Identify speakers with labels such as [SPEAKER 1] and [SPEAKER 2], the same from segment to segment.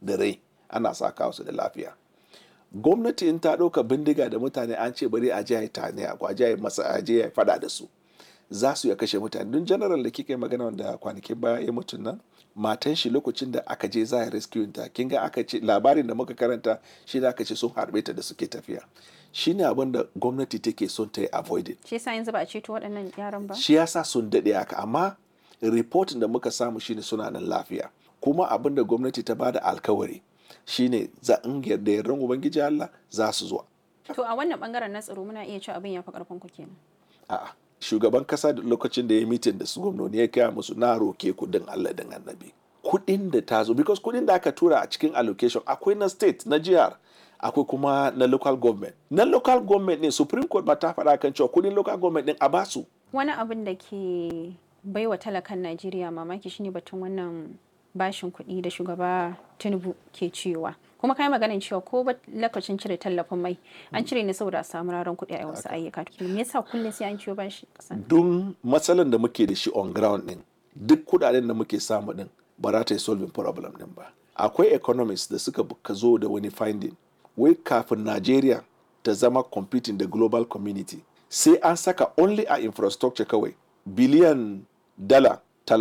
[SPEAKER 1] da rai ana sa kawo su da lafiya gwamnati in ta ɗauka bindiga da mutane an ce bari a je a yi tane a je a yi masa a je a yi fada da su za su ya kashe mutane don general da kika yi magana wanda kwanakin baya ya mutu nan matan shi lokacin da aka je za a rescue ta kin ga aka ce labarin da muka karanta shi da aka ce sun harbe ta da suke tafiya shine abin da gwamnati take son ta yi avoided
[SPEAKER 2] shi yasa yanzu ba a ceto waɗannan yaran ba
[SPEAKER 1] shi yasa sun daɗe haka amma reportin da muka samu shine suna nan lafiya kuma abin da gwamnati ta bada alkawari shine za in yarda yardan ubangiji Allah za su zuwa
[SPEAKER 2] to a wannan bangaren na tsaro muna iya cewa abin ya fi karfin ku kenan
[SPEAKER 1] a'a shugaban kasa da lokacin da ya mitin da su gwamnoni ya kaya musu na roke kudin Allah din annabi kudin da ta zo because kudin da aka tura a cikin allocation akwai na state na jihar akwai kuma na local government na local government ne supreme court ma ta faɗa kan cewa kudin local government din a basu
[SPEAKER 2] wani abin da ke baiwa talakan Najeriya mamaki shine batun wannan bashin kuɗi da shugaba Tinubu ke cewa kuma kai maganin cewa ko ba lokacin cire tallafin mai an cire ne saboda a samu raran kuɗi a wasu ayyuka me yasa kullum sai an ciwo bashi kasan
[SPEAKER 1] don matsalan da muke da shi on ground din duk kudaden da muke samu din ba za ta yi solving problem din ba akwai economists da suka ka zo da wani finding wai kafin Najeriya ta zama competing da global community sai an saka only a infrastructure kawai biliyan dala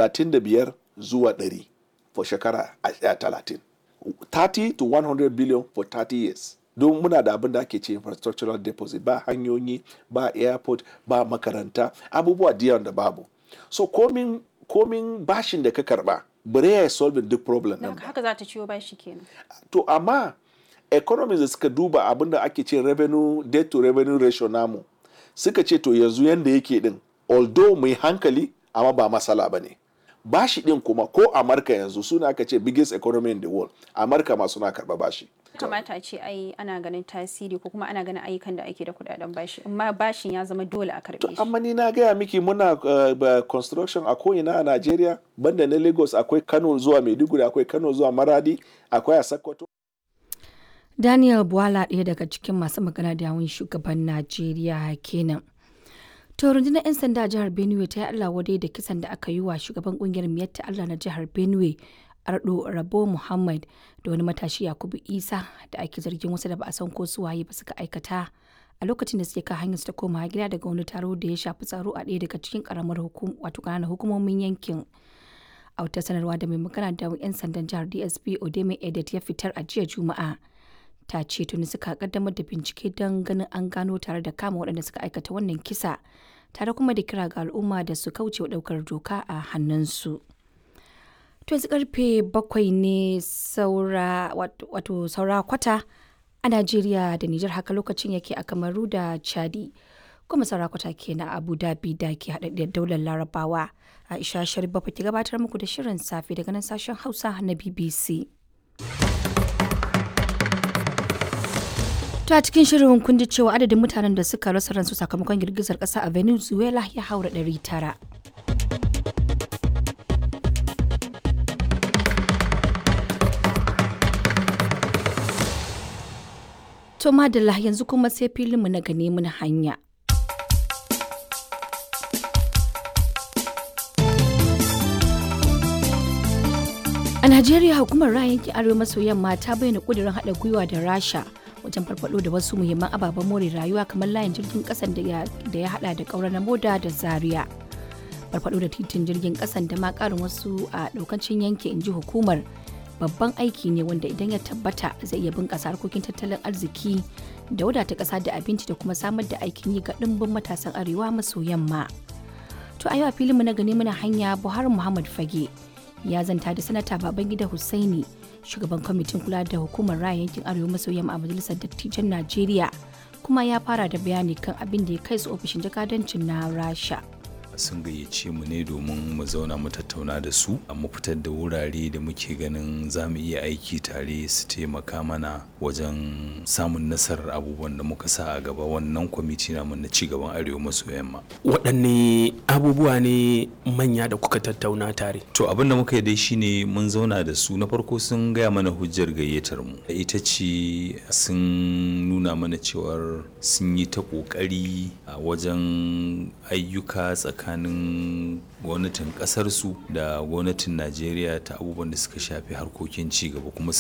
[SPEAKER 1] 35 zuwa 100 for shekara 30 30 to 100 billion for 30 years don muna da abin da ake ce infrastructural deposit ba hanyoyi ba airport ba makaranta abubuwa da da babu so komin komin bashin da ka karba bare ya solving duk problem nan
[SPEAKER 2] haka za ta ciwo bashi kenan
[SPEAKER 1] to amma economies da suka duba abin da ake ce revenue debt to revenue ratio namu suka ce to yanzu yanda yake din although mai hankali amma ba masala ba ne bashi din kuma ko amurka yanzu suna aka ce biggest economy in the world amurka ma suna karba bashi
[SPEAKER 2] kamata a ce ai ana ganin tasiri ko kuma ana ganin ayyukan da ake da kudaden bashi amma bashin ya zama dole a karbe shi
[SPEAKER 1] amma ni na gaya miki muna uh, construction a ko'ina a Najeriya banda na Lagos akwai Kano zuwa Maiduguri akwai Kano zuwa Maradi akwai a Sokoto
[SPEAKER 3] Daniel Bwala ɗaya daga cikin masu magana da yawun shugaban Najeriya kenan. To rundunar 'yan sanda jihar Benue ta yi Allah wadai da kisan da aka yi wa shugaban kungiyar miyatta Allah na jihar Benue Ardo Rabo Muhammad da wani matashi Yakubu Isa da ake zargin wasu da ba a san ko su waye ba suka aikata a lokacin da suke kan hanyar su ta koma gida daga wani taro da ya shafi tsaro a ɗaya daga cikin karamar hukum wato ƙananan hukumomin yankin. A wata sanarwa da mai magana da 'yan sandan jihar DSP Odeme Edet ya fitar a jiya Juma'a. ta ce tuni suka kaddamar da bincike don ganin an gano tare da kama waɗanda suka aikata wannan kisa tare kuma da kira ga al'umma da su kauce wa ɗaukar doka a hannunsu. To yanzu karfe bakwai ne saura wato saura kwata a Najeriya da Nijar haka lokacin yake a Kamaru da Chadi. Kuma saura kwata ke na Abu Dhabi da ke haɗaɗɗiyar daular Larabawa. Aisha Sharif Bafa ke gabatar muku da shirin safe daga nan sashen Hausa na BBC. To a cikin shirin kun ji cewa adadin mutanen da suka rasa ransu sakamakon girgizar ƙasa a Venezuela ya haura ɗari tara. To madalla yanzu kuma sai filinmu na gane mun hanya. A Najeriya hukumar ra'ayin yankin Arewa maso yamma ta bayyana ƙudurin haɗa gwiwa da Rasha wajen farfado da wasu muhimman ababen more rayuwa kamar layin jirgin kasan da ya hada da kaurar na moda da zaria farfado da titin jirgin kasan da ma karin wasu a daukacin yanki in ji hukumar babban aiki ne wanda idan ya tabbata zai iya bunkasa harkokin tattalin arziki da wadata kasa da abinci da kuma samar da aikin yi ga dimbin matasan arewa maso yamma to a yau a filinmu na gani muna hanya buhari muhammad fage ya zanta da sanata babangida hussaini shugaban kwamitin kula da hukumar raya yankin arewa maso yamma a majalisar dattijan najeriya kuma ya fara da bayani kan abin da ya kai su ofishin jakadancin na rasha
[SPEAKER 4] sun gayyace mu ne domin mu zauna mu tattauna da su mu fitar da wurare da muke ganin za mu iya aiki tare su taimaka mana wajen samun nasarar abubuwan da muka sa a gaba wannan kwamiti namu na cigaban arewa maso yamma
[SPEAKER 5] waɗanne abubuwa ne manya da kuka tattauna tare
[SPEAKER 4] to abin da muka yi dai shine mun zauna da su na farko sun gaya mana hujjar gayyatar mu ita ce sun nuna mana cewar sun yi ta ƙoƙari a wajen ayyuka tsakanin tsakanin gwamnatin kasarsu da gwamnatin najeriya ta abubuwan da suka shafi harkokin ci gaba kuma